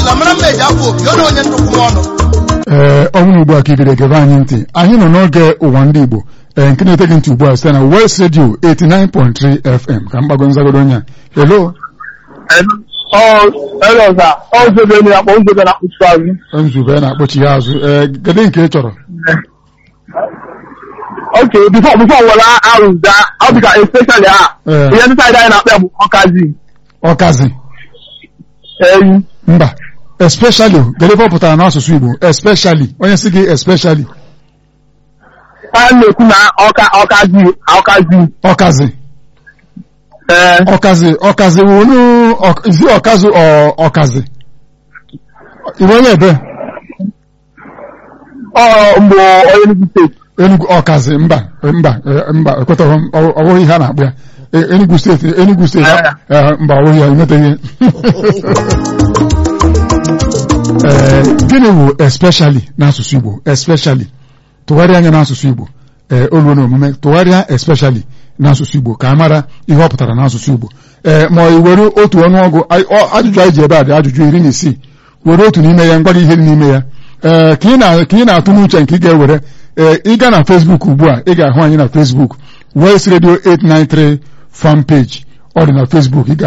na mara mma eji afọ opi ọ na onye nnukwu m ọnụ ee ọnwụ ugbu a ka ibiri gebe anyị ntị anyị nọ n'oge ụwa ndị Igbo ee nke na-ete gị ntị ugbu a site na West Radio 89.3 FM ka mgbago nzagodo onye a hello Ẹlọ́sà, ọ̀zọ́bẹ̀ ni àpò ọ̀zọ́bẹ̀ na kùtù azụ. nzube na-akpọchi ya azụ ee kedu nke ị chọrọ Ok, before before wọla arụza, ọ dị ka especially a, Ee. ihe ndị saịdị anyị na-akpọ ya bụ ọkazi. ọkazi Eyi. mba especially kedu ebe ọ pụtara n'asụsụ Igbo especially onye si gị especially A na-ekwu na ọka ọkazi ọkazi. ọkazi Ee, ọkazi ọkazi wụ unu ọ- izi ọkazi ọ ọkazi iwe onye ebe ọ mbụ onye Enugu steeti. Enugu ọkazi mba mba eh, mba ekwetaghị m ọ ọ bụghị ihe a na-akpụ ya Eh, Enugu steeti Enugu steeti eh, mba ọ bụghị ya emeteghị ee gịnị wụ especially n'asụsụ Igbo especially tụgharịa anya n'asụsụ Igbo ee olu na omume tụgharịa especially n'asụsụ Igbo ka a mara ihe ọ pụtara n'asụsụ Igbo ee ma ị were otu ọnụọgụ ai- ọ- ajụjụ anyị ji ebe a dị ajụjụ iri na isii were otu n'ime ya ngwa gị ihe dị n'ime ya ee ka ị na- ka ị na-atụ n'uche nke ị ga-ewere ee ịga na Facebook ugbu a ị ga-ahụ anyị na Facebook West Radio 893 fan page ọ dị na Facebook ị ga